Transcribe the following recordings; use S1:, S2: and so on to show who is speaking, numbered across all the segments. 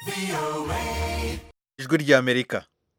S1: ijwi ry'amerika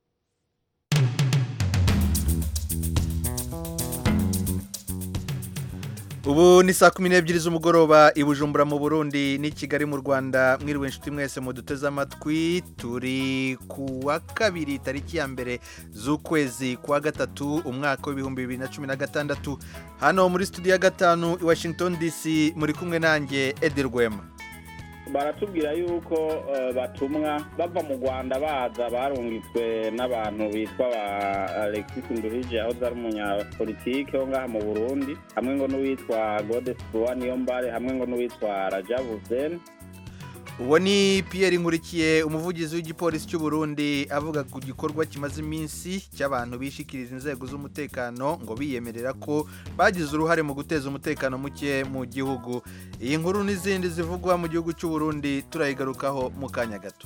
S1: ubu ni saa kumi n'ebyiri z'umugoroba i bujumbura mu burundi n'i kigali mu rwanda mwiriwe inshuti mwese muduteze amatwi turi ku wa kabiri tariki ya mbere z'ukwezi kwa gatatu umwaka w'ibihumbi bibiri na cumi na gatandatu hano muri studio ya gatanu i washington dc muri kumwe nanjye edi rwema
S2: baratubwira yuko eh, batumwa bava mu rwanda baza barungitswe n'abantu bitwa ba alexis nduhije aho ari umunyapolitike wo ngaha mu burundi hamwe ngo n'uwitwa godefroy niyombare hamwe ngo n'uwitwa rajabu hussein
S1: uwo ni Pierre nkurikiye umuvugizi w'igipolisi cy'u Burundi avuga ku gikorwa kimaze iminsi cy'abantu bishikiriza inzego z'umutekano ngo biyemerera ko bagize uruhare mu guteza umutekano muke mu gihugu iyi nkuru n'izindi zivugwa mu gihugu cy'u Burundi turayigarukaho mu kanya gato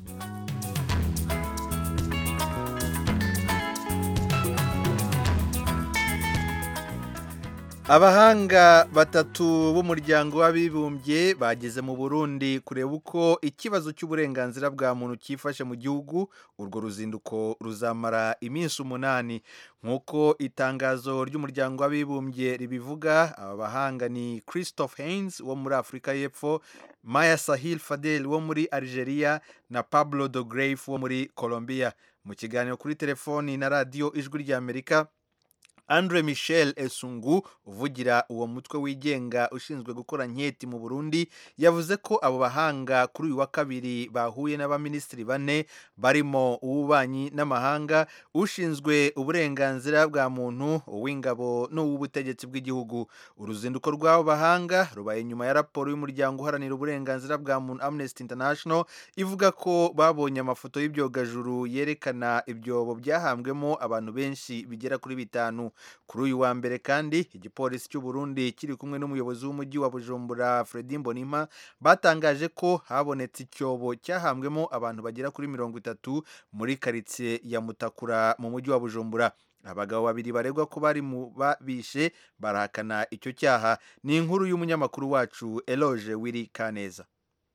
S1: abahanga batatu b'umuryango w'abibumbye bageze mu burundi kureba uko ikibazo cy'uburenganzira bwa muntu cyifashe mu gihugu urwo ruzinduko ruzamara iminsi umunani nk'uko itangazo ry'umuryango w'abibumbye ribivuga aba bahanga ni christophe haynes wo muri afurika y'epfo maya sahil fadel wo muri algeria na pablo de Greif wo muri colombia mu kiganiro kuri telefoni na radiyo ijwi ry'amerika Andre Michel Esungu uvugira uwo mutwe wigenga ushinzwe gukora nketi mu Burundi yavuze ko abo bahanga kuri uyu wa kabiri bahuye n'abaminisitiri bane barimo uw'ububanyi n'amahanga ushinzwe uburenganzira bwa muntu uw'ingabo n'uw'ubutegetsi bw'igihugu uruzinduko rw'abo bahanga rubaye nyuma ya raporo y'umuryango uharanira uburenganzira bwa muntu Amnesty International ivuga ko babonye amafoto y'ibyogajuru yerekana ibyobo byahambwemo abantu benshi bigera kuri bitanu kuri uyu wa mbere kandi igipolisi cy'u Burundi kiri kumwe n'umuyobozi w'umujyi wa Bujumbura Fredy Mbonimpa batangaje ko habonetse icyobo cyahambwemo abantu bagera kuri mirongo itatu muri karitsiye ya Mutakura mu mujyi wa Bujumbura abagabo babiri baregwa ko bari mu babishe barahakana icyo cyaha ni inkuru y'umunyamakuru wacu Eloge Wiri Kaneza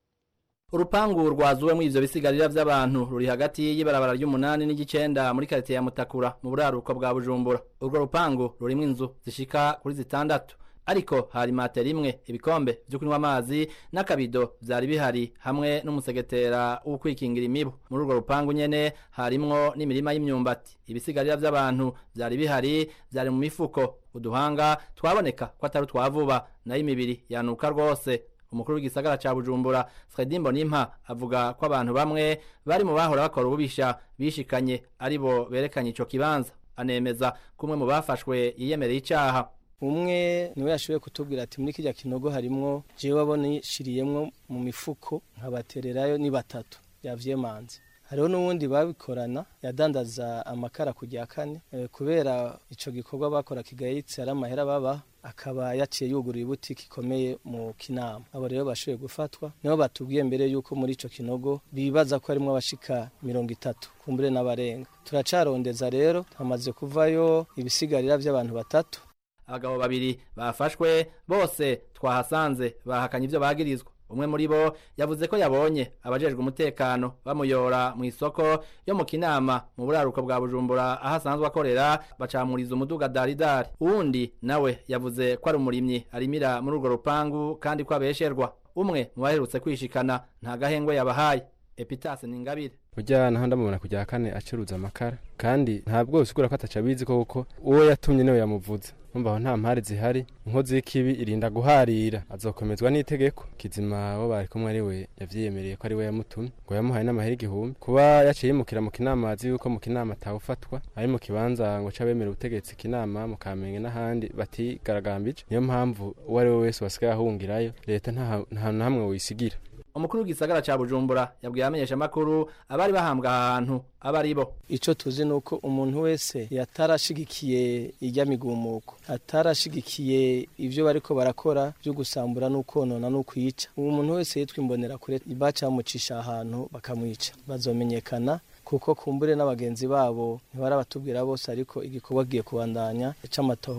S3: urupangu rwazuwemo ivyo bisigarira vy'abantu ruri hagati y'ibarabara ry'umunani n'igicenda muri karite ya mutakura mu buraruko bwa bujumbura urwo rupangu rurimwo inzu zishika kuri zitandatu ariko hari matera imwe ibikombe vyo kunywa amazi n'akabido vyari bihari hamwe n'umusegetera wo kwikingira imibu muri urwo rupangu nyene harimwo n'imirima y'imyumbati ibisigarira vy'abantu vyari bihari vyari mu mifuko uduhanga twaboneka ko atari utwavuba nayo imibiri yanuka rwose umukuru w'igisagara ca Bujumbura Fredy Mbonimpa avuga ko abantu bamwe bari mu bahora bakora ububisha bishikanye aribo berekanye ico kibanza anemeza kumwe mu bafashwe yiyemereye icaha
S4: umwe niwe yashoboye kutubwira ati muri kirya kinogo harimwo jewe abonishiriyemwo mu mifuko nkabatererayo ni batatu yavyemanze hariho n'uwundi babikorana yadandaza amakara ku rya kane e, kubera ico gikorwa bakora kigayitse ari amahera baba akaba yaciye yugurura ibutiki ikomeye mu kinama abo rero bashoboye gufatwa nibo batubwiye mbere yuko muri ico kinogo bibaza ko harimwo abashika mirongo itatu kumbure n'abarenga turacarondeza rero hamaze kuvayo ibisigarira vy'abantu batatu
S3: abagabo babiri bafashwe bose twahasanze bahakanye ivyo bagirizwa umwe muri bo yavuze ko yabonye abajejwe umutekano bamuyora mu isoko yo mu kinama mu buraruko bwa bujumbura aho asanzwe akorera bacamuriza umuduga daridari uwundi nawe yavuze ko ari umurimyi arimira muri urwo rupangu kandi ko abesherwa umwe mu baherutse kwishikana nta gahengwe yabahaye epitase ni ingabire
S5: burya naho ndamubona kujya kane acuruza amakara kandi ntabwo usigura ko ataca abizi koko uwo yatumye niwe yamuvuze numva aho nta mpari zihari inkozi y'ikibi irinda guharira azokomezwa n'itegeko kizima wo bari kumwe ari we yavyiyemereye ko ari we yamutumye ngo yamuhaye n'amahera igihumbi kuba yaciye yimukira mu kinama azi yuko mu kinama atawufatwa ari mu kibanza ngo c'abemera ubutegetsi kinama mu kamenge n'ahandi batigaragambije niyo mpamvu uwo ari we wese wasigaye ahungirayo leta nta hantu na hamwe wisigira
S3: umukuru w'igisagara ca bujumbura yabwiye abamenyesha amakuru abari bahambwa aha hantu aba ari bo
S4: ico tuzi nuko umuntu wese yatarashigikiye irya migumuko atarashigikiye ivyo bariko barakora vyo gusambura n'ukonona n'ukwica uwo muntu wese yitwa imbonera kure bacamucisha ahantu bakamwica bazomenyekana kuko kumbure n'abagenzi babo ntibarabatubwira bose ariko igikorwa giye kubandanya c'amatohoza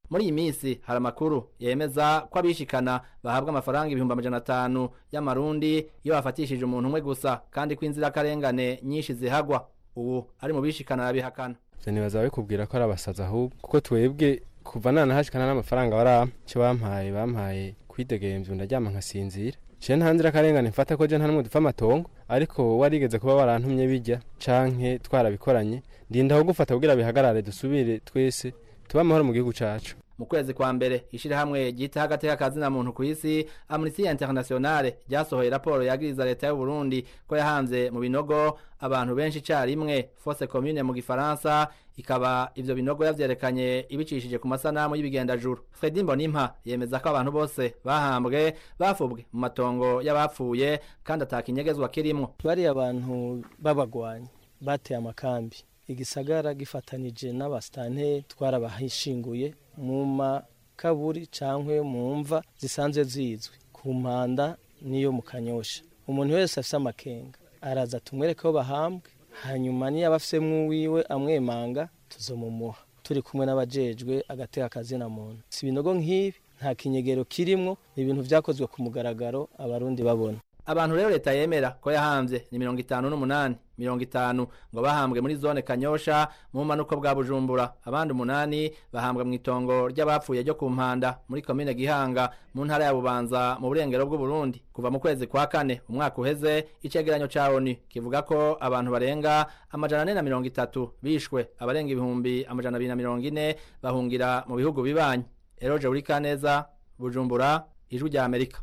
S3: muri iyi minsi hari amakuru yemeza ko abishikana bahabwa amafaranga ibihumbi amajana atanu y'amarundi iyo bafatishije umuntu umwe gusa kandi ko inzirakarengane nyinshi zihagwa ubu ari mu bishikana arabihakana
S5: ivyo nibaza babikubwira ko ari abasazi ahubwo kuko twebwe kuva nanahashikana n'amafaranga barampa ico bampaye bampaye kwidegemvya ndaryama nkasinzira je nta nzirakarengane mfata ko je nta numwe dupfa amatongo ariko warigeze kuba warantumye bijya canke twarabikoranye ndinda aho gufata kugira bihagarare dusubire twese tuba amahoro mu gihugu cacu
S3: mu kwezi kwa mbere ishirahamwe ryita agateka kazina muntu ku isi Amnesty Internationale ryasohoye raporo yagiriza leta y'u Burundi ko yahanze mu binogo abantu benshi icarimwe fosse commune mu gifaransa ikaba ivyo binogo yavyerekanye ibicishije ku masanamu y'ibigendajuru Fredy Mbonimpa yemeza ko abantu bose bahambwe bafubwe mu matongo y'abapfuye kandi atakinyegezwa kirimwo
S4: bari abantu b'abagwanyi bateye amakambi igisagara gifatanije n'abasitanteri twarabahishinguye mu makaburi cyangwa mu mva zisanzwe zizwi ku mpanda n'iyo mu kanyosha umuntu wese afite amakenga araza tumwereke aho bahambwe hanyuma niyo aba afite mw'uwiwe amwemanga tuzomumuha turi kumwe n'abajejwe agateka akazina muntu si ibinogo nk'ibi nta kinyegero kirimwo ni ibintu byakozwe ku mugaragaro abarundi babona
S3: abantu rero leta yemera ko yahamvye ni mirongo itanu n'umunani mirongo itanu ngo bahambwe muri zone kanyosha mu manuko bwa bujumbura abandi umunani bahambwa mu itongo ry'abapfuye ryo ku mpanda muri komine gihanga mu ntara ya bubanza mu burengero bw'uburundi kuva mu kwezi kwa kane umwaka uheze icegeranyo ca onu kivuga ko abantu barenga amajana ane na mirongo itatu bishwe abarenga ibihumbi amajana abiri na mirongo ine bahungira mu bihugu bibanyi eroje urikaneza bujumbura ijwi rya amerika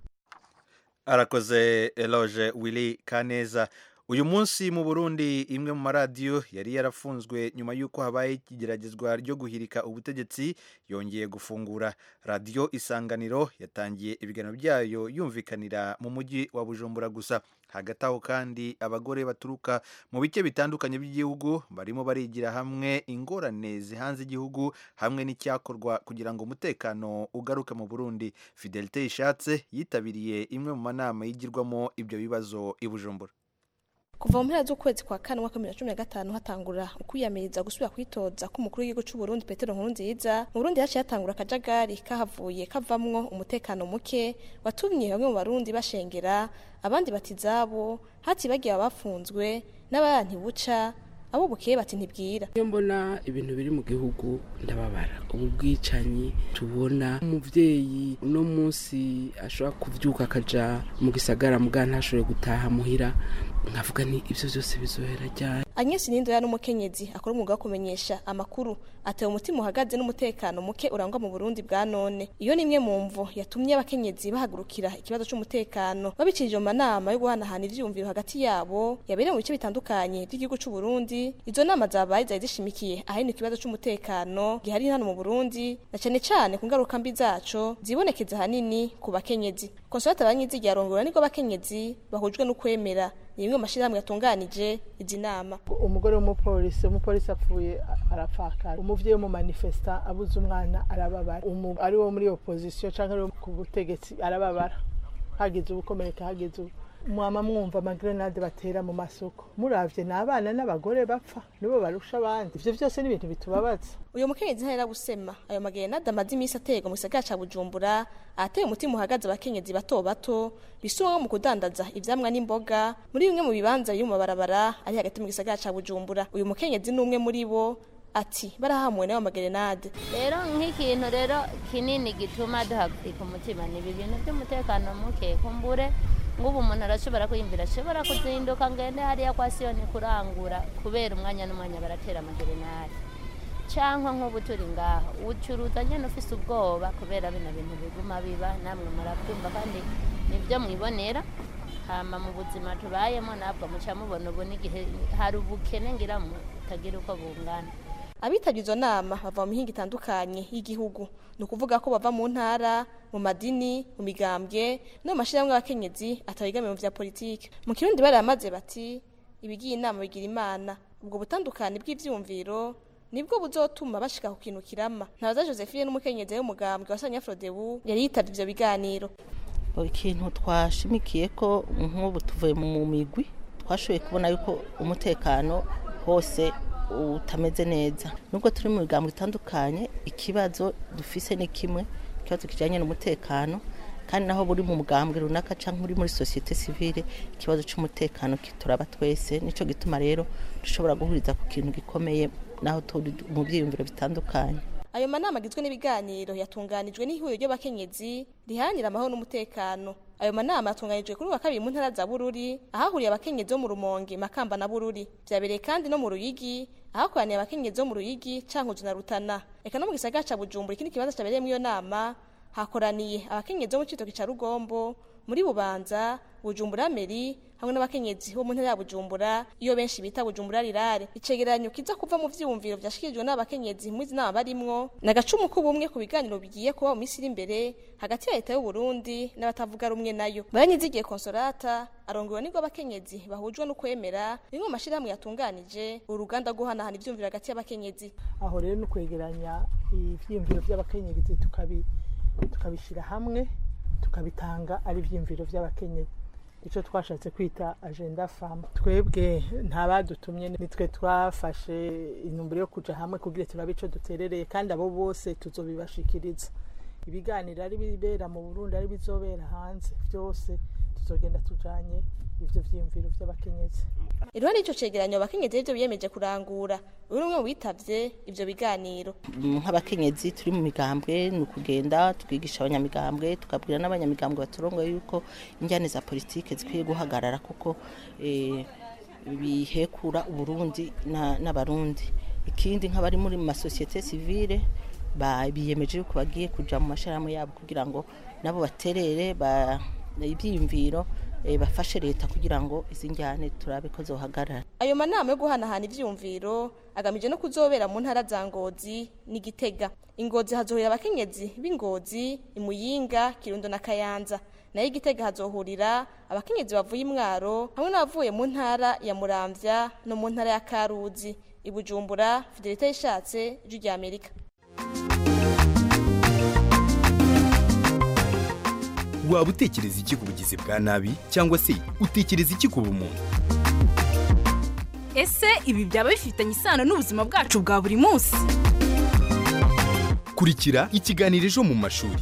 S1: arakoze eloge willy kaneza uyu munsi mu burundi imwe mu maradiyo yari yarafunzwe nyuma y'uko habaye igeragezwa ryo guhirika ubutegetsi yongeye gufungura radiyo isanganiro yatangiye ibiganiro byayo yumvikanira mu mujyi wa bujumbura gusa hagati aho kandi abagore baturuka mu bice bitandukanye by'igihugu barimo barigira hamwe ingorane zihanze igihugu hamwe n'icyakorwa kugira ngo umutekano ugaruke mu burundi fidelite ishatse yitabiriye imwe mu manama yigirwamo ibyo bibazo i bujumbura
S6: kuva mu mpera z'ukwezi kwa kane umwaka bibiri na cumi na gatanu hatangura ukwiyamiriza gusubira kwitoza k'umukuru w'igihugu cy'u Burundi Petero Nkurunziza mu Burundi haciye hatangura akajagari kahavuye kavamwo umutekano muke watumye bamwe mu barundi bashengera abandi bati izabo hatibagiye abafunzwe n'abaya ntibuca abo bukeye bati ntibwira
S7: iyo mbona ibintu biri mu gihugu ndababara ubu bwicanyi tubona umubyeyi uno munsi ashobora kubyuka akaja mu gisagara muga ntashobore gutaha muhira nkavuga ni ibyo byose bizohera ryari
S6: Agnes Nindoya n'umukenyezi akora umwuga wo kumenyesha amakuru atewe umutima uhagaze n'umutekano muke urangwa mu Burundi bwa none iyo ni imwe mu mvo yatumye abakenyezi bahagurukira ikibazo c'umutekano babicirije mu manama yo guhanahana ivyumviro hagati yabo yabereye mu bice bitandukanye by'igihugu c'u Burundi izo nama zabaye zari zishimikiye ahanini ikibazo c'umutekano gihari hano mu Burundi na cane cane ku ngaruka mbi zaco zibonekeza ahanini ku bakenyezi Consolata Banyizi yarongora niko abakenyezi bahujwe no kwemera ni bimwe mu mashirahamwe yatunganije izi nama
S8: umugore w'umupolisi umupolisi apfuye arapfakara umuvyeyi w'umumanifesta abuze umwana arababara ari wo muri opposition canke ari wo ku butegetsi arababara hagize ubukomereka hagize ubu mwama mwumva amagrenade batera mu masoko muravye ni abana n'abagore bapfa nibo barusha abandi ivyo vyose ni ibintu bitubabaza
S6: uyu mukenyezi ntahera gusema ayo magrenade amaze iminsi aterwa mu gisagara ca bujumbura ahateye umutima uhagaze abakenyezi bato bato bisumwa mu kudandaza ivyamwa n'imboga muri bimwe mu bibanza biri mu mabarabara ari hagati mu gisagara ca bujumbura uyu mukenyezi ni umwe muri bo ati barahamuwe nayo magrenade
S9: rero nk'ikintu rero kinini gituma duhagarika umutima ni ibi bintu by'umutekano muke kumbure ngubu umuntu arashobora kwiyumvira ashobora kuzinduka ngende hariya kwa siyoni kurangura kubera umwanya n'umwanya baratera amagerenade cyangwa nk'ubu turi ngaha ucuruza nyine ufise ubwoba kubera bino bintu biguma biba namwe murabyumva kandi nibyo mwibonera hama mu buzima tubayemo nabwo muca mubona ubu n'igihe hari ubukene ngira mutagira uko bungana
S6: abitabye izo nama bava mu mihinga itandukanye y'igihugu ni ukuvuga ko bava mu ntara mu madini mu migambwe no mu mashyirahamwe y'abakenyezi atabigamiye mu bya politiki mu kirundi baramaze bati ibigiye inama bigira imana ubwo butandukane bw'ivyumviro nibwo buzotuma bashika ku kintu kirama ntabaza josephine n'umukenyezi w'umugambwe wa sanya frodebu yari yitavye ivyo biganiro
S10: ikintu twashimikiye ko nk'ubu tuvuye mu migwi twashoboye kubona yuko umutekano hose utameze neza nubwo turi mu migambo itandukanye ikibazo dufise ni kimwe ikibazo kijyanye n'umutekano kandi naho buri mu mugambwe runaka cyangwa uri muri sosiyete sivile ikibazo cy'umutekano kituraba twese nicyo gituma rero dushobora guhuriza ku kintu gikomeye naho turi mu byiyumviro bitandukanye
S6: ayo manama agizwe n'ibiganiro yatunganijwe n'ihuriro ry'abakenyezi riharanira amahoro n'umutekano ayo manama yatunganijwe kuri wa kabiri mu ntara za bururi ahahuriye abakenyezi bo mu rumonge makamba na bururi byabereye kandi no mu ruyigi ahakoraniye abakenyezi bo mu ruyigi cankuzo na rutana eka no mu gisagara ca bujumbura ikindi kibanza cyabereyemo iyo nama hakoraniye abakenyezi bo mu citoki ca rugombo muri bubanza bujumbura meri hamwe n'abakenyezi bo mu ntara ya bujumbura iyo benshi bita bujumbura rirare icegeranyo kiza kuva mu vyiyumviro vyashikirijwe n'abakenyezi muri izi nama barimwo ni agacumu k'ubumwe ku biganiro bigiye kuba mu minsi iri imbere hagati ya leta y'u Burundi n'abatavuga rumwe nayo baranyizigiye konsolata arongowe nibwo abakenyezi bahujwe no kwemera rimwe mu mashirahamwe yatunganije uruganda rwo guhanahana ivyumviro hagati y'abakenyezi
S8: aho rero ni ukwegeranya ivyiyumviro vy'abakenyezi tukabi tukabishyira hamwe tukabitanga ari ibyiyumviro by'abakenyezi icyo twashatse kwita agenda famu twebwe nta badutumye nitwe twafashe intumbero yo kujya hamwe kugira turabe icyo duterereye kandi abo bose tuzobibashikiriza ibiganiro ari bibera mu burundi ari bizobera hanze byose tuzogenda tujanye ivyo vyiyumviro vy'abakenyezi
S6: iruhande y'ico cegeranyo abakenyezi rivyo biyemeje kurangura uri umwe mu bitavye ivyo biganiro
S10: nk'abakenyezi turi mu migambwe ni ukugenda tukigisha abanyamigambwe tukabwira n'abanyamigambwe baturongoye yuko injyane za politike zikwiye guhagarara kuko eh, bihekura uburundi na- n'abarundi ikindi nk'abari muri masosiyete sivile ba- biyemeje yuko bagiye kuja mu mashirahamwe yabo kugira ngo nabo baterere ba- ivyiyumviro eh, bafashe leta kugira ngo izi njyane turabe ko zohagarara
S6: ayo manama yo guhanahana ivyiyumviro agamije no kuzobera mu ntara za ngozi n'igitega ingozi hazohurira abakenyezi b'ingozi imuyinga kirundo na kayanza nayo igitega hazohurira abakenyezi bavuye imwaro hamwe n'abavuye mu ntara ya muramvya no mu ntara ya karuzi ibujumbura fidelite yishatse ijwi rya amerika
S11: waba utekereza iki ku bugizi bwa nabi cyangwa se utekereza iki ku bumuntu
S12: ese ibi byaba bifitanye isano n'ubuzima bwacu bwa buri munsi
S11: kurikira ikiganiro ejo mu mashuri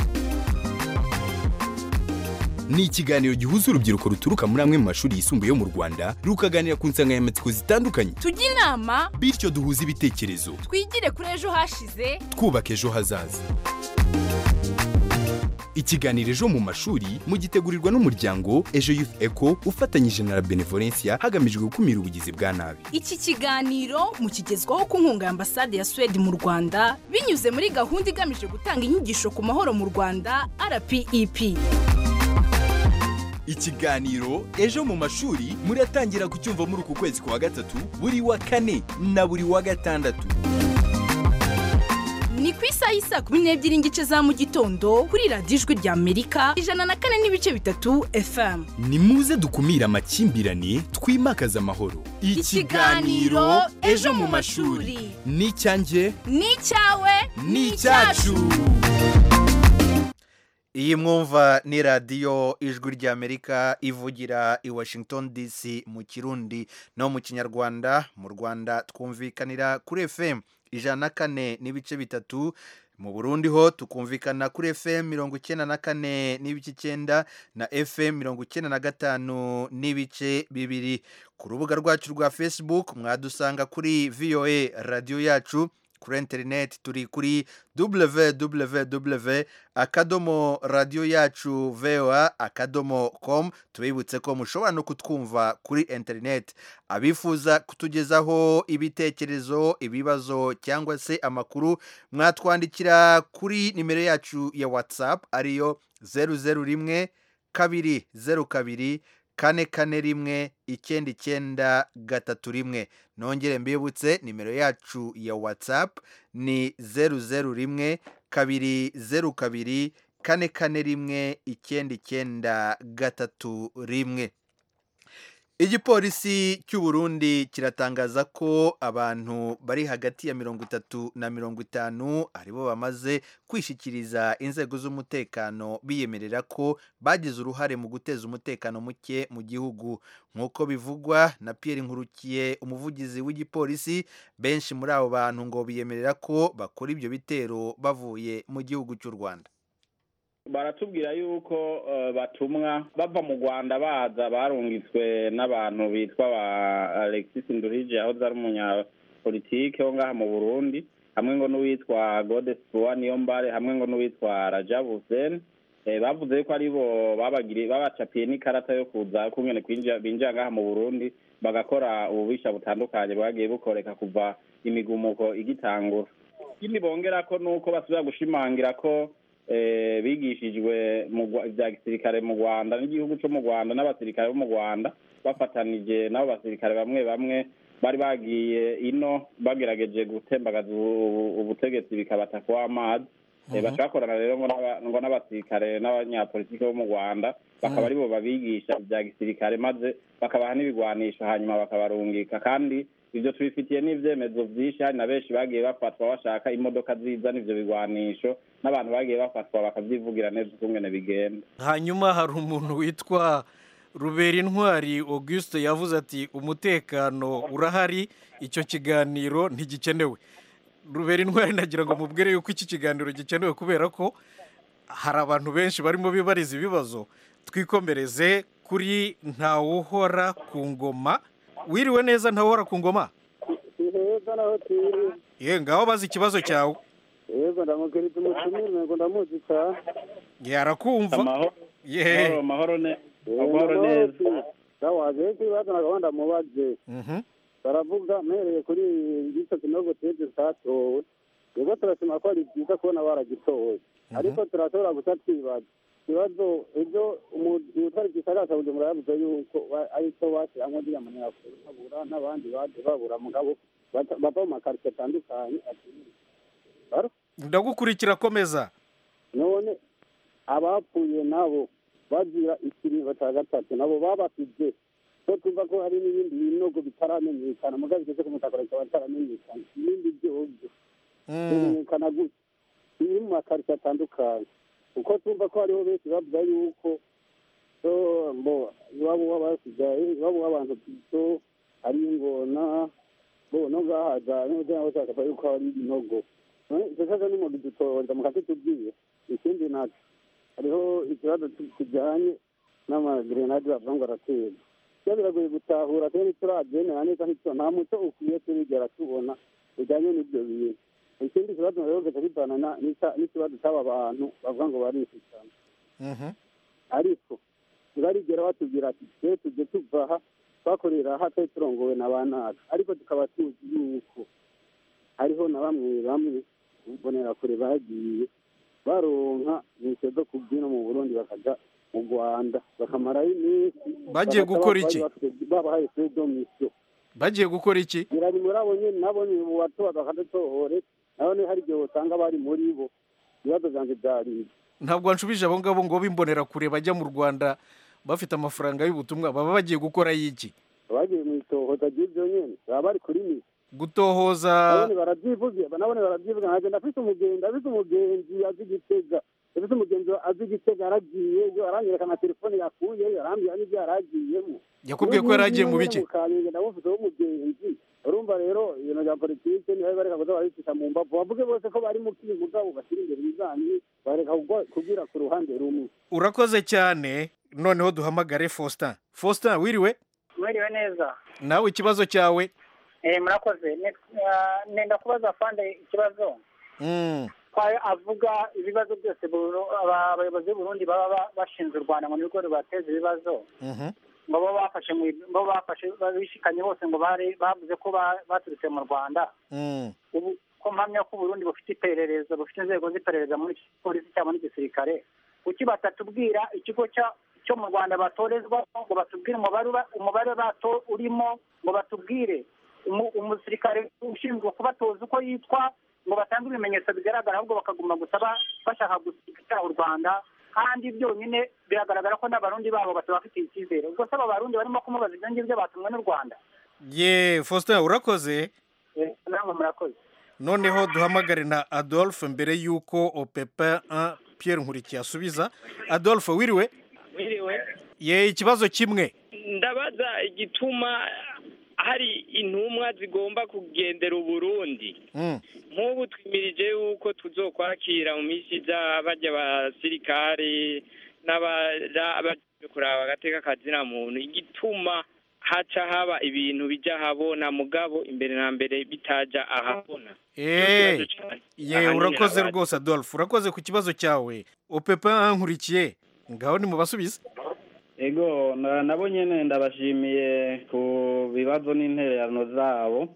S11: ni ikiganiro gihuza urubyiruko ruturuka muri amwe mu mashuri yisumbuye yo mu rwanda rukaganira ku nsanganyamatsiko zitandukanye
S12: tujye inama
S11: bityo duhuze ibitekerezo
S12: twigire kuri ejo hashize
S11: twubaka ejo hazaza ikiganiro ejo mu mashuri mugitegurirwa n'umuryango ejo youth eco ufatanyije na la benevolencia hagamijwe gukumira ubugizi bwa nabi
S12: iki kiganiro mukigezwaho ku nkunga ya ambasade ya suwede mu rwanda binyuze muri gahunda igamije gutanga inyigisho ku mahoro mu rwanda rpep
S11: ikiganiro ejo mu mashuri muratangira kucyumva muri uku kwezi kwa gatatu buri wa kane na buri wa gatandatu
S12: ni ku isaha y'isa kumi n'ebyiri n'igice za mu gitondo kuri radiyo ijwi rya amerika ijana na kane n'ibice bitatu fm
S11: ni muze dukumire amakimbirane twimakaze amahoro
S12: Ikiganiro Ejo mu mashuri.
S11: ni icyanjye
S12: ni icyawe
S11: ni icyacu
S1: iyi mwumva ni radiyo ijwi ry'amerika ivugira i washington dc mu kirundi no mu kinyarwanda mu rwanda twumvikanira kuri fm ijana na kane n'ibice bitatu mu burundi ho tukumvikana kuri fm mirongo icyenda na kane n'ibice icyenda na fm mirongo icyenda na gatanu n'ibice bibiri ku rubuga rwacu rwa facebook mwadusanga kuri voa radiyo yacu kuri interineti turi kuri www akadomo radiyo yacu voa akadomo com tubibutse ko mushobora no kutwumva kuri interineti abifuza kutugezaho ibitekerezo ibibazo cyangwa se amakuru mwatwandikira kuri nimero yacu ya whatsapp ariyo zeru zeru rimwe kabiri zeru kabiri kane kane rimwe icyenda icyenda gatatu rimwe nongere mbibutse nimero yacu ya whatsapp ni zeru zeru rimwe kabiri zeru kabiri kane kane rimwe icyenda icyenda gatatu rimwe igipolisi cy'u Burundi kiratangaza ko abantu bari hagati ya mirongo itatu na mirongo itanu aribo bamaze kwishikiriza inzego z'umutekano biyemerera ko bagize uruhare mu guteza umutekano muke mu gihugu nk'uko bivugwa na Pierre Nkurukiye umuvugizi w'igipolisi benshi muri abo bantu ngo biyemerera ko bakora ibyo bitero bavuye mu gihugu cy'u Rwanda
S2: baratubwira yuko eh, batumwa bava mu rwanda baza barungitswe n'abantu bitwa ba alexis nduhije aho ari umunyapolitike wo ngaha mu burundi hamwe ngo n'uwitwa godespoa niyo mbare hamwe ngo n'uwitwa rajab hussein Eh, bavuze yuko aribo babagiriye babacapiye n'ikarata yo kuza kungene kwinjira binjira ngaha mu burundi bagakora ububisha butandukanye bwagiye bukoreka kuva imigumuko igitangura ikindi bongerako ni uko basubira gushimangira ko eh, bigishijwe mu Gwa- vya gisirikare mu rwanda n'igihugu co mu rwanda n'abasirikare bo mu rwanda bafatanije n'abo basirikare bamwe bamwe bari bagiye ino bagerageje gutembagaza ubu- ubu- ubutegetsi bikabata kw'amazi Eh,
S13: Mhm.
S2: bacakorana rero ngo n'aba- ngo n'abasirikare n'abanyapolitiki bo mu rwanda bakaba
S13: Mhm.
S2: aribo babigisha vya gisirikare maze bakabaha n'ibigwanisho hanyuma bakabarungika kandi ivyo tubifitiye n'ivyemezo vyinshi hari na benshi bagiye bafatwa bashaka imodoka zizana ivyo bigwanisho n'abantu bagiye bafatwa bakavyivugira neza ukungene bigenda
S13: hanyuma hari umuntu witwa rubera intwari auguste yavuze ati umutekano urahari icyo kiganiro ntigikenewe rubera intwari nagira ngo mubwire yuko iki kiganiro gikenewe kubera ko hari abantu benshi barimo bibariza ibibazo twikomereze kuri ntawuhora ku ngoma wiriwe neza ntawuhora ku ngoma
S14: heza naho turi
S13: ye ngaho bazi ikibazo cyawe
S14: yego ndamukiriza umutumire ngo ndamuzi cyane
S13: yarakumva
S2: amahoro
S13: ye
S2: amahoro ne amahoro neza
S14: ndawaje ikibazo nagabo ndamubaze
S13: Mhm.
S14: baravuga mpereye kuri igice kinogo teze cyatowe yego turashima ko ari byiza kubona baragitowe ariko turashobora guca twibaza ikibazo ibyo umutwara igisagara cya bujumbura yavuze yuko wa- ari cyo washyiramo uriya munyafurika babura n'abandi baje babura mugabo bata- bava mu makaritsiye atandukanye ati Aro?
S13: ndagukurikira komeza
S14: none abapfuye nabo bagira ikiringo cya gatatu nabo babasize ko twumva ko hari n'ibindi binogo bitaramenyekana mugabo bigeze ku mutaka bikaba bitaramenyekana ibindi byobyo bimenyekana gutya biri mu makaritsiye atandukanye kuko twumva ko hariho benshi bavuga yuko so mbo iwabo w'abasigaye iwabo w'abantu pito ari ingona bo no gahaza n'uburyo nabo bashaka yuko hari ibinogo none icyo kibazo ni mu bidutoza mukakitubwiye ikindi naco hariho ikibazo kijyanye n'amagrenade bavuga ngo araterwa iyo biragoye gutahura kandi ntiturabyemera neza ntityo nta muco ukwiye turigera tubona bijyanye n'ibyo bintu ikindi kibazo rero gaca bivana na- n'icya- n'ikibazo cy'aba bantu bavuga ngo barishikana ariko ntibarigera batubwira ati twe tujye tuva aha twakorera aha twari turongowe na ba nacu ariko tukaba tuzi yuko hariho na bamwe bamwe imbonerakure bagiye baronka inkweto zo kubyina mu burundi bakaja mu rwanda bakamarayo iminsi
S13: Bagiye
S14: bagataha
S13: gukora
S14: bari
S13: iki?
S14: bafite- babahaye fredomisiyo
S13: bagiye gukora iki
S14: birari muri abo nyene nabo ni mu batoba bakadutohore nabone hari igihe usanga bari muri bo ibibazo vyanje vyari ibi
S13: ntabwo wanshubije abo ngabo ngo bimbonera kure bajya mu rwanda bafite amafaranga y'ubutumwa baba bagiye gukora y'iki
S14: bagiye mu itohoza ry'ivyo nyene baba bari kuri misi
S13: gutohoza
S14: nabone baravyivugira nabone baravyivugira nkagenda afise umugenzi afise umugenzi azi igitega afise umugenzi azi igitega yaragiyeyo aranyereka na telefone yakuyeyo arambwira n'ivyo yaragiyemo
S13: yakubwiye ko yari agiye mu biki
S14: mukamenge ndamufise w'umugenzi urumva rero ibintu bya politike niba bareka kuza barabifisha mu mbavu bavuge bose ko bari mu kiri mugabo bashyira imbere ibizanye bareka kugwa- kugira ku ruhande rumwe
S13: urakoze cyane noneho duhamagare faustin faustin wiriwe
S15: mwiriwe neza
S13: nawe ikibazo cyawe
S15: eh murakoze Ne- ah, nenda kubaza fande ikibazo
S13: Mm.
S15: ko avuga ibibazo byose Buru- aba- abayobozi b'uburundi baba ba- bashinze u rwanda ngo nibwo rubateza ibibazo
S13: Mhm.
S15: ngo bo bafashe mu bo bafashe bishikanye bose ngo bari bavuze ko ba- baturutse mu rwanda
S13: Mm.
S15: ubu ko mpamya ko uburundi bufite iperereza bufite inzego z'iperereza muri polisi cyangwa n'igisirikare kuki batatubwira ikigo cya cyo mu rwanda batorezwa ngo batubwire umubare uba- umubare bato urimo ngo batubwire umu- umusirikare ushinzwe kubatoza uko yitwa ngo batange ibimenyetso bigaragara ahubwo bakaguma gusa ba- bashaka gusiga u rwanda kandi byonyine biragaragara ko n'abarundi babo batabafitiye icyizere ubwo se abo barundi barimo kumubaza ibyo ngibyo batumwe n'u rwanda
S13: ye faustin urakoze
S15: Eh, namwe murakoze
S13: noneho duhamagare na adolphe mbere y'uko opepa un pierre nkurikiye asubiza adolphe wiriwe
S16: wiriwe
S13: ye ikibazo kimwe
S16: ndabaza igituma hari intumwa zigomba kugendera uburundi
S13: Mm.
S16: nk'ubu twimirije yuko tuzokwakira mu minsi iza bajya abasirikare n'abaje kuraba agateka kazina muntu igituma haca haba ibintu bijya ahabona mugabo imbere na mbere bitaja ahabona
S13: Eh,
S16: Ikibazo cyane.
S13: ye
S16: Ahanini
S13: urakoze
S16: abandi.
S13: rwose adolphe urakoze ku kibazo cyawe opepa un nkurikiye ngaho ni mu basubize
S2: ego na- nabo nyene ndabashimiye ku bibazo n'intererano zabo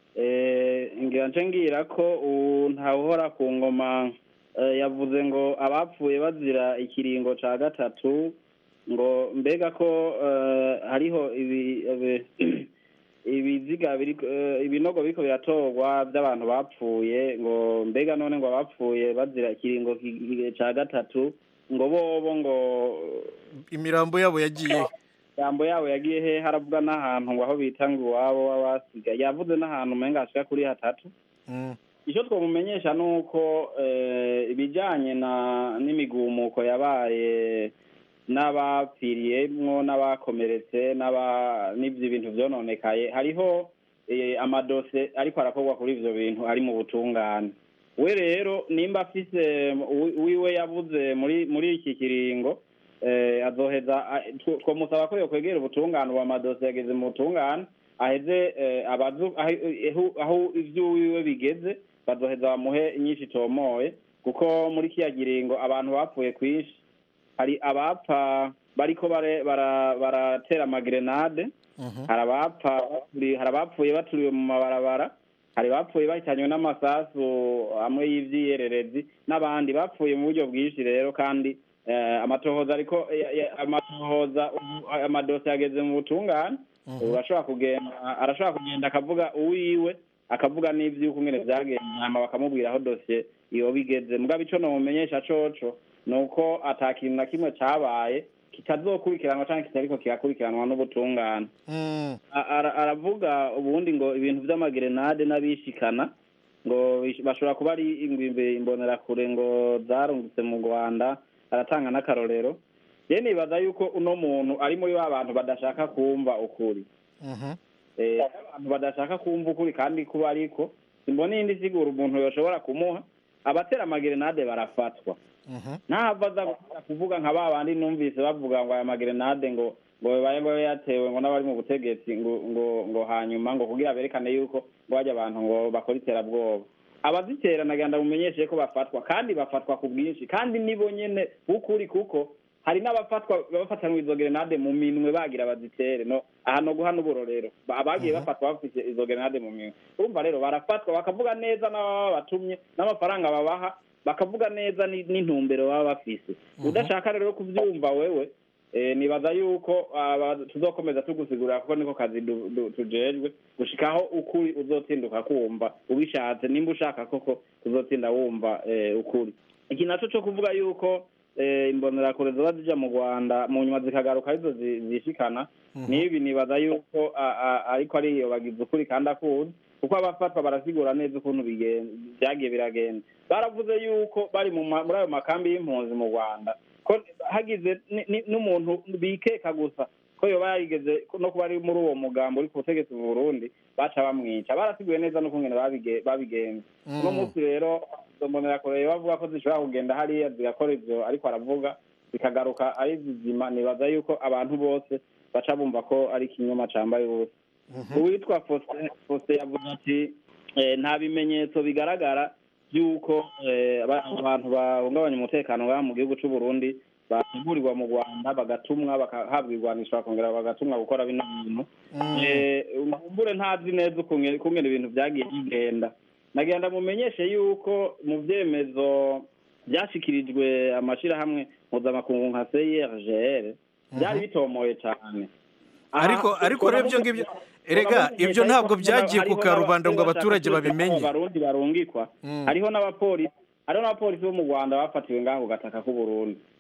S2: Eh, ngira nce ngira ko ubu ntawuhora ku ngoma eh, yavuze ngo abapfuye bazira ikiringo ca gatatu ngo mbega ko eh, hariho ibi- ibi- ibiziga biri eh, ibinogo biriko biratorwa by'abantu bapfuye ngo mbega none ngo abapfuye bazira ikiringo ki- ca gatatu ngo bobo ngo
S13: imirambo yabo yagiye
S2: jambo yabo yagiye he haravuga n'ahantu ngo aho bita ngo iwabo w'abasigaye yavuze n'ahantu umenga hashika kuri hatatu
S13: Mm.
S2: icyo twamumenyesha ni uko eh, ibijyanye na n'imigumuko yabaye n'abapfiriyemwo n'abakomeretse n'aba n'ibyo bintu byononekaye hariho eh, amadose ariko arakorwa kuri ibyo bintu ari mu butungane we rero nimba afise wi- wiwe yavuze muri muri iki kiringo eh, azoheza a- tw- twamusaba ko yokwegera ubutungane ubu amadose yageze mu butungane aheze eh, abazu aho- aho- aho ivyo wiwe bigeze bazoheza bamuhe inyinshi itomoye kuko muri kiya kiringo abantu bapfuye kwinshi hari abapfa bariko bare- bara- baratera amagrenade hari abapfa baturi- hari abapfuye baturiwe mu mabarabara hari bapfuye bahitanywe n'amasasu amwe y'ivyiyererezi n'abandi bapfuye mu buryo bwinshi rero kandi eh, amatohoza ariko ya- ya- amatohoza ubu amadose yageze mu butungane ubu arashobora kugenda arashobora kugenda akavuga uwiwe akavuga n'ivy'uko ngene vyagenze hama bakamubwira aho dosiye yoba igeze mugabo ico nomumenyesha coco ni uko ata kintu na kimwe cabaye kitazokurikiranwa canke kitariko kirakurikiranwa n'ubutungane
S13: Mm.
S2: A- ara- aravuga ubundi ngo ibintu vy'amagrenade n'abishikana ngo bish- bashobora kuba ari ingwimbe imbonerakure ngo zarungitse mu rwanda aratanga n'akarorero je nibaza yuko uno muntu ari muri ba bantu badashaka kumva ukuri
S13: Mhm.
S2: Eh, abantu badashaka kumva ukuri kandi kuba ariko simbona iyindi sigura umuntu yoshobora kumuha abatera amagrenade barafatwa
S13: Mhm.
S2: ntahava aza gusubira kuvuga nka ba bandi numvise bavuga ngo aya magrenade ngo ngo bibaye ngo yatewe ngo n'abari mu butegetsi ngo ngo ngo hanyuma ngo kugira berekane yuko ngo hajya abantu ngo bakora iterabwoba abazitera nagira ndamumenyeshe ko bafatwa kandi bafatwa ku bwinshi kandi nibo nyene b'ukuri kuko hari n'abafatwa bafatanwa izo grenade mu minwe bagira bazitere no aha no guha n'uburorero Ba- abagiye bafatwa bafite izo grenade mu minwe urumva rero barafatwa bakavuga neza n'ababa batumye n'amafaranga babaha bakavuga neza ni- n'intumbero baba bafise udashaka rero kuvyumva wewe eh, nibaza yuko aba- tuzokomeza tugusigurira kuko niko kazi du- du- tujejwe gushikaho ukuri uzotinduka kumva ubishatse nimba ushaka koko uzotinda wumva eh, ukuri iki naco co kuvuga yuko eh, imbonerakure zoba zija mu rwanda mu nyuma zikagaruka arizo zi- zishikana n'ibi nibaza yuko a- a- ariko ariyo bagize ukuri kandi akuzi kuko abafatwa barasigura neza ukuntu bigen- vyagiye biragenda baravuze yuko bari mu ma- muri ayo makambi y'impunzi mu rwanda ko hagize ni- ni- n'umuntu bikeka gusa ko yoba yarigeze no kuba ari muri uwo mugambo uri ku butegetsi mu burundi baca bamwica barasiguye neza n'ukungene babige- babigenza
S13: Mm.
S2: uno munsi rero izo mbonerakure bavuga ko zishobora kugenda hariya zigakora ivyo ariko aravuga zikagaruka ari zizima nibaza yuko abantu bose baca bumva ko ari ikinyoma cambaye ubusa uwitwa Faustin Faustin yavuze ati eh, nta bimenyetso bigaragara by'uko eh, aba- abantu bahungabanya umutekano ngaha mu gihugu c'u Burundi bategurirwa mu Rwanda bagatumwa bagahabwa irwanisho bakongera bagatumwa gukora bino bintu Eh, umumbure ntazi neza ukunge- ukungene ibintu vyagiye bigenda nagenda mumenyeshe yuko mu vyemezo vyashikirijwe amashirahamwe mpuzamakungu nka CIRGL byari bitomoye cane
S13: ariko ariko rero ibyo ngibyo erega ibyo ntabwo byagiye ku karubanda ngo abaturage babimenye
S2: abarundi barungikwa
S13: Mm.
S2: hariho n'abapolisi hariho n'abapolisi bo mu rwanda bafatiwe ngaho ku gataka k'u burundi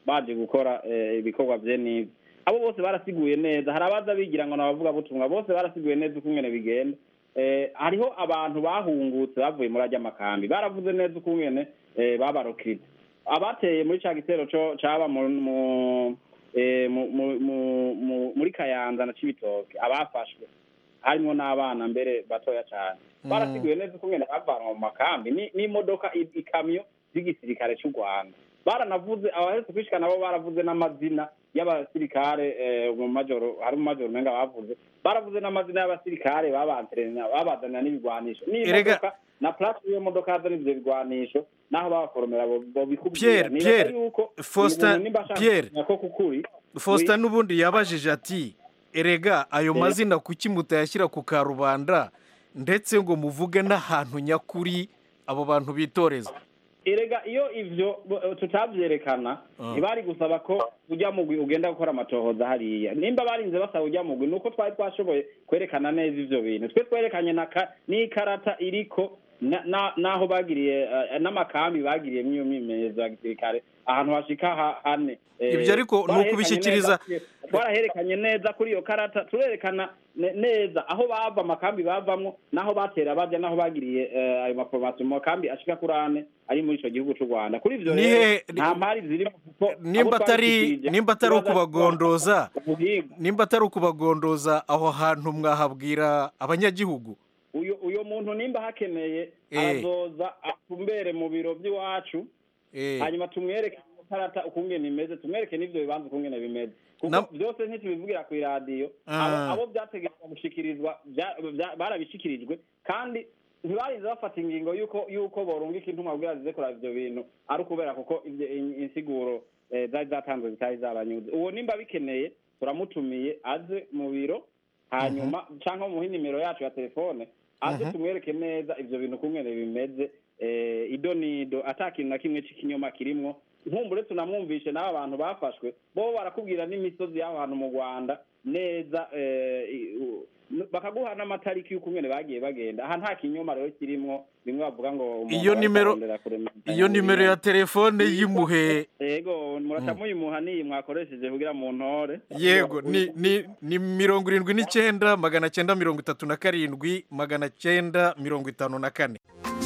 S2: baje gukora eh, ibikorwa bye n'ibyo abo bose barasiguye neza hari abaza bigira ngo nabavuga butumwa bose barasiguye neza uko ingene bigenda eh, hariho abantu bahungutse bavuye muri ajya makambi baravuze neza uko ingene eh, babarokirite abateye muri ca gitero co caba mu mu- eh, mu- mu- mu- mu- muri kayanza na cibitoke abafashwe harimo n'abana mbere batoya cyane barasiguye neza uko ngene bavanwa mu makambi ni- n'imodoka i- ikamyo z'igisirikare cy'u rwanda baranavuze abaherutse kwishika nabo baravuze n'amazina y'abasirikare eh, mu majoro hari mu majoro umenga bavuze baravuze n'amazina y'abasirikare babanterenya babazanira n'ibigwanisho n'imodoka na plate y'iyo modoka yazana ivyo bigwanisho naho babaforomera bo- bobikubwira
S13: Pierre,
S2: Nibaza
S13: Pierre,
S2: yuko
S13: Faustin,
S2: uyu muntu nimba ashaka
S13: Pierre.
S2: kumenya ko kukuri
S13: faustin n'ubundi yabajije ati erega ayo
S2: Eh.
S13: mazina kuki mutayashyira ku karubanda ndetse ngo muvuge n'ahantu nyakuri abo bantu bitoreza
S2: erega iyo ivyo bo- tutabyerekana
S13: Ah.
S2: ntibari gusaba ko ujya mugwi ugenda gukora amatohoza hariya nimba barinze basaba ujya mugwi nuko twari twashoboye kwerekana neza ivyo bintu twe twerekanye na ka- n'ikarata iriko na- na- n'aho bagiriye eh, n'amakambi bagiriyemo iyo myimenyerezo ya gisirikare ahantu hashika ha- hane Eh,
S13: Ibyo ariko ni
S2: twaraherekanye
S13: ukubishyikiriza-
S2: neza- twaraherekanye neza kuri iyo karata turerekana ne- neza aho bava amakambi bavamwo n'aho batera bajya n'aho bagiriye eh, ayo maforomasiyo mu makambi ashika kuri ane ari muri ico gihugu c'u rwanda kuri ivyo
S13: Ni
S2: rero
S13: he-
S2: nta mpari zirimo kuko
S13: nimba
S2: abo
S13: atari
S2: twabishikirije
S13: nimba atari
S2: tubaza
S13: ukubagondoza
S2: ubuhinga.
S13: nimba atari ukubagondoza aho hantu mwahabwira abanyagihugu
S2: uyu uyo muntu nimba hakeneye
S13: Eh.
S2: arazoza atumbere mu biro by'iwacu
S13: Eh.
S2: hanyuma tumwereke karata ukungene imeze tumwereke n'ivyo bibanza ukungene bimeze kuko
S13: Na-
S2: byose ntitubivugira ku iradiyo
S13: Ah.
S2: abo abo byategerezwa gushikirizwa bya- bya- barabishikirijwe kandi ntibarinze bafata ingingo y'uko y'uko borungika intumwa kugira zize kuraba ivyo bintu ari ukubera kuko ivyo- in- insiguro eh, zari zatanzwe zitari zabanyuze uwo nimba bikeneye turamutumiye aze mu biro hanyuma cyangwa muhe nimero yacu ya telefone aze
S13: Mhm.
S2: tumwereke neza ivyo bintu kungene bimeze eh, ido nido ata kintu na kimwe c'ikinyoma kirimwo nkumbure tunamwumvishe n'aba bantu bafashwe bo barakubwira n'imisozi y'aho hantu mu rwanda neza eh, i- u- n- bakaguha n'amatariki y'ukungene bagiye bagenda aha nta kinyoma rero kirimwo bimwe bavuga ngo umuntu
S13: iyo
S2: ariko
S13: nimero
S2: arondera kurema-
S13: iyo nimero ya telefone y'imuhe
S2: yego muraca muyimuha niyi mwakoresheje kugira mu ntore
S13: yego ni ni ni mirongo irindwi n'icyenda magana cyenda mirongo itatu na karindwi magana cyenda mirongo itanu na kane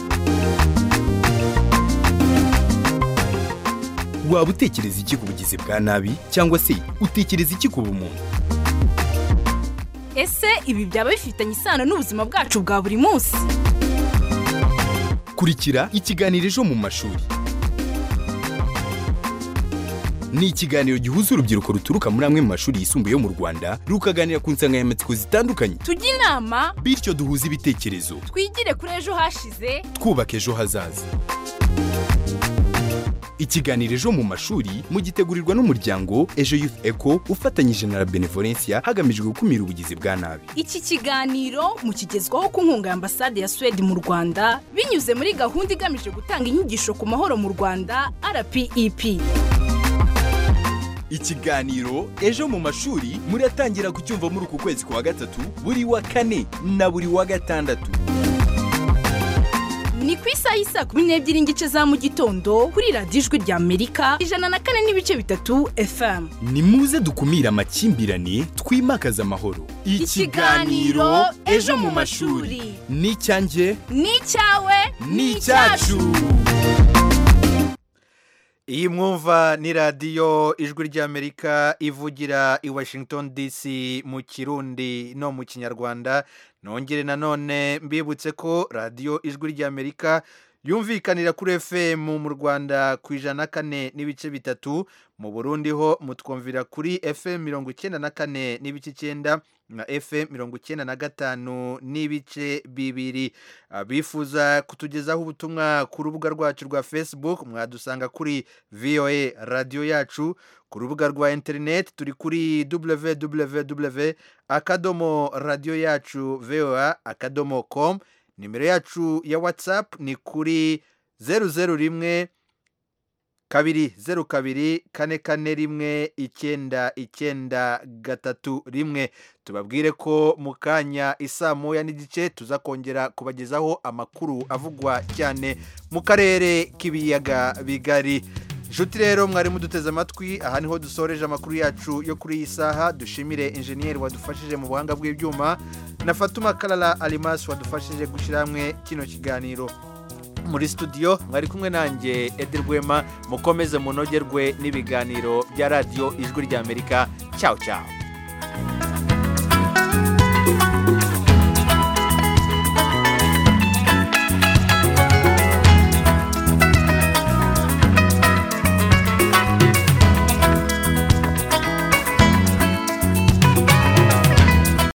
S11: waba utekereza iki ku bugizi bwa nabi cyangwa se utekereza iki ku bumuntu
S12: ese ibi byaba bifitanye isano n'ubuzima bwacu bwa buri munsi
S11: kurikira ikiganiro ejo mu mashuri ni ikiganiro gihuza urubyiruko ruturuka muri amwe mu mashuri yisumbuye yo mu rwanda rukaganira ku nsanganyamatsiko zitandukanye
S12: tujye inama
S11: bityo duhuze ibitekerezo
S12: twigire kuri ejo hashize
S11: twubaka ejo hazaza ikiganiro ejo mu mashuri mugitegurirwa n'umuryango ejo youth eco ufatanyije na la benevolencia hagamijwe gukumira ubugizi bwa nabi
S12: iki kiganiro mukigezwaho ku nkunga ya ambasade ya suwede mu rwanda binyuze muri gahunda igamije gutanga inyigisho ku mahoro mu rwanda rpep
S11: ikiganiro ejo mu mashuri muratangira kucyumva muri uku kwezi kwa gatatu buri wa kane na buri wa gatandatu
S12: ni ku isaha y'isaa kumi n'ebyiri n'igice za mu gitondo kuri radiyo ijwi rya amerika ijana na kane n'ibice bitatu fm
S11: ni muze dukumire amakimbirane twimakaze amahoro
S12: Ikiganiro Ejo mu mashuri.
S11: ni icyanjye
S12: ni icyawe
S11: ni icyacu
S1: iyi mwumva ni radiyo ijwi ry'amerika ivugira i washington dc mu kirundi no mu kinyarwanda nongere nanone mbibutse ko radiyo ijwi ry'amerika yumvikanira kuri fm mu rwanda ku ijana na kane n'ibice bitatu mu burundi ho mutwumvira kuri fm mirongo icyenda na kane n'ibice icyenda na fm mirongo icyenda na gatanu n'ibice bibiri abifuza kutugezaho ubutumwa ku rubuga rwacu rwa facebook mwadusanga kuri voa radiyo yacu ku rubuga rwa interineti turi kuri www akadomo radiyo yacu voa akadomo com nimero yacu ya whatsapp ni kuri zeru zeru rimwe kabiri zeru kabiri kane kane rimwe icyenda icyenda gatatu rimwe tubabwire ko mu kanya isaa moya n'igice tuza kongera kubagezaho amakuru avugwa cyane mu karere k'ibiyaga bigari inshuti rero mwari muduteze amatwi aha niho dusoreje amakuru yacu yo kuri iyi saha dushimire injeniyeri wadufashije mu buhanga bw'ibyuma na fatuma karara arimasi wadufashije gushyira hamwe kino kiganiro muri studio mwari kumwe nanjye edi rwema mukomeze munogerwe n'ibiganiro bya radiyo ijwi ry'amerika cyawu cyawu